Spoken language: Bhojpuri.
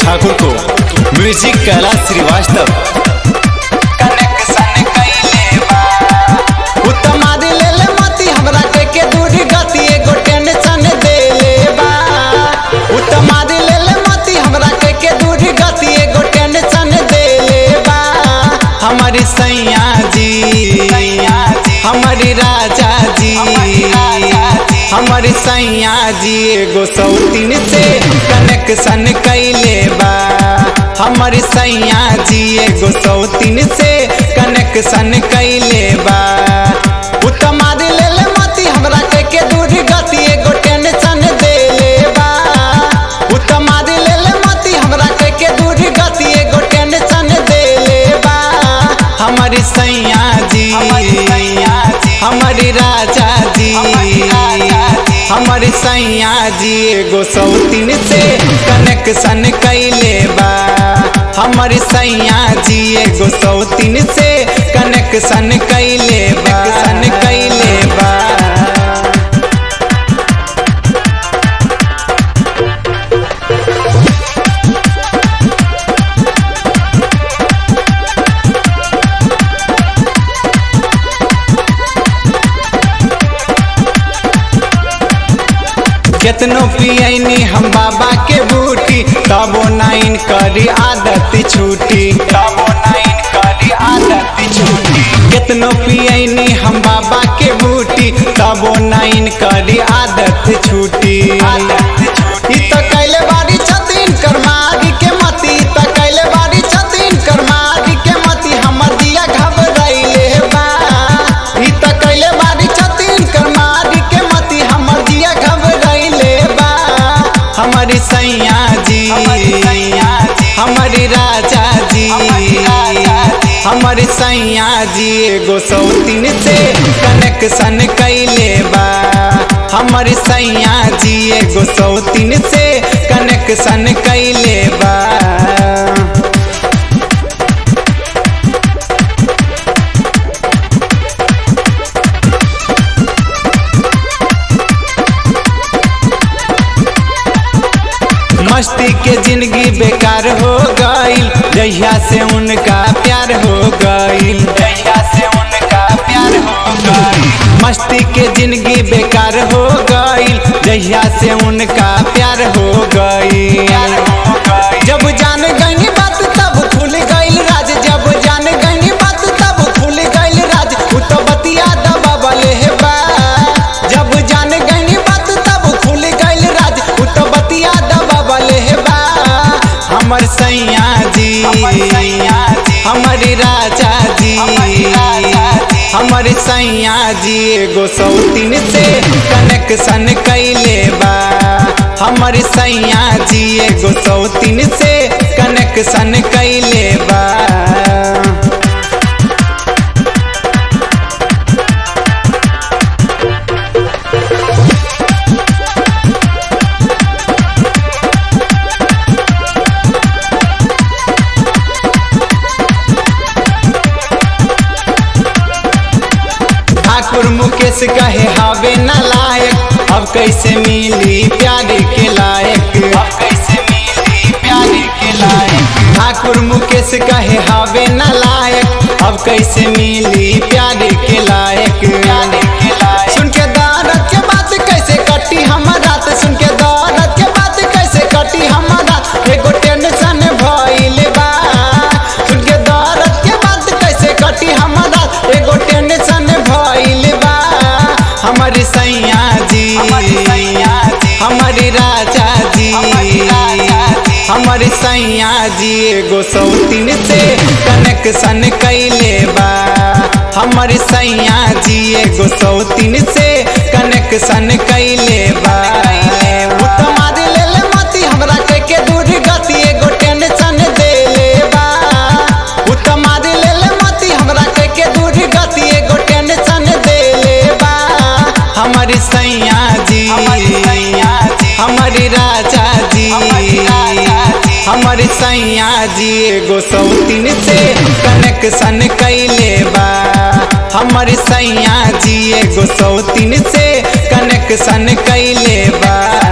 ठाकुर को म्यूजिक कैलाश श्रीवास्तव कनेक्शन कइले बा उत्तम आदि ले ले मती हमरा के के दूरी गति एगो टेंशन दे ले बा उत्तम आदि ले ले मती हमरा के के दूरी गति एगो टेंशन दे ले बा हमारी सैया जी हमारी राजा जी हमारी सैया जी एगो सौतीन से कनेक्शन कैले बा हमारी सैया जी एगो सौतीन से कनेक्शन कैले बा उत्तम आदि ले ले मती हमरा के के दूरी गति एगो टेंशन दे ले बा उत्तम आदि ले ले मती हमरा के के दूरी गति एगो टेंशन दे ले बा हमारी सैया जी हमारी राजा जी हमारी सैया जी एगो सौतीन से कनेक्शन कैले बा हमारी सैया जी एगो सौतीन से कनेक्शन कैले बा कनेक्शन कैले बा केतनो पियनी हम बाबा के बूटी तबो नाइन करी आदत छूटी तबो नाइन करी आदत छूटी केतनो पियनी हम बाबा के बूटी तबो नाइन करी आदत छूटी आदत छूटी त कैले बारी छतीन कर्मागी के मती त कैले बारी छतीन कर्मागी के मती हमर दिया घबराइले बा ई त कैले बारी छतीन कर्मागी के मती हमर दिया घबराइले बा हमारी सैया जी हमारी राजा जी हमारी सैया जी एगो सौतीन से कनेक्शन कैले बा हमारी सैया जी एगो सौतीन से कनेक्शन कैले बा मस्ती के जिंदगी बेकार हो गईल जहिया से उनका प्यार हो गईल जहिया से उनका प्यार हो गईल मस्ती के जिंदगी बेकार हो गईल जहिया से उनका प्यार हो गईल जब जान गई बात तब खुल गईल राज जब जान गई बात तब खुल गईल राज उ तो बतिया दबा बले बा जब जान गई बात तब खुल गईल राज उ तो बतिया दबा बले बा हमर सैया जी हमारी राजा जी हमारी सैया जी एगो सौतीन से कनेक्शन कैले बा हमारी सैया जी एगो सौतीन से कनेक्शन कैले बा ठाकुर मुकेश कहे हावे न लायक अब कैसे मिली प्यार के लायक अब कैसे मिली प्यार के लायक ठाकुर मुकेश कहे हावे न लायक अब कैसे मिली प्यार के लायक प्यार के लायक सुन के दर्द के बात कैसे कटी हमर रात सुन के दर्द के बात कैसे कटी हमर रात एगो टेंशन भइल बा सुन के दर्द के बात कैसे कटी हमर रात एगो टेंशन भइल बा हमारी सैया जी हमारी राजा जी हमारी सैया जी एगो सौतीन से कनेक्शन कैले बा हमारी सैया जी एगो सौतीन से कनेक्शन कैले बा उत्तम आदि ले ले मती हमरा के के दूर गति एगो टेंशन दे ले बा उत्तम आदि ले ले मती हमरा के के दूर गति एगो टेंशन दे ले बा हमारी सैया जी हमारी राजा जी हमारी सैया जी एगो सौतीन से कनेक्शन कैले बा हमारी सैया जी एगो सौतीन से कनेक्शन कैले बा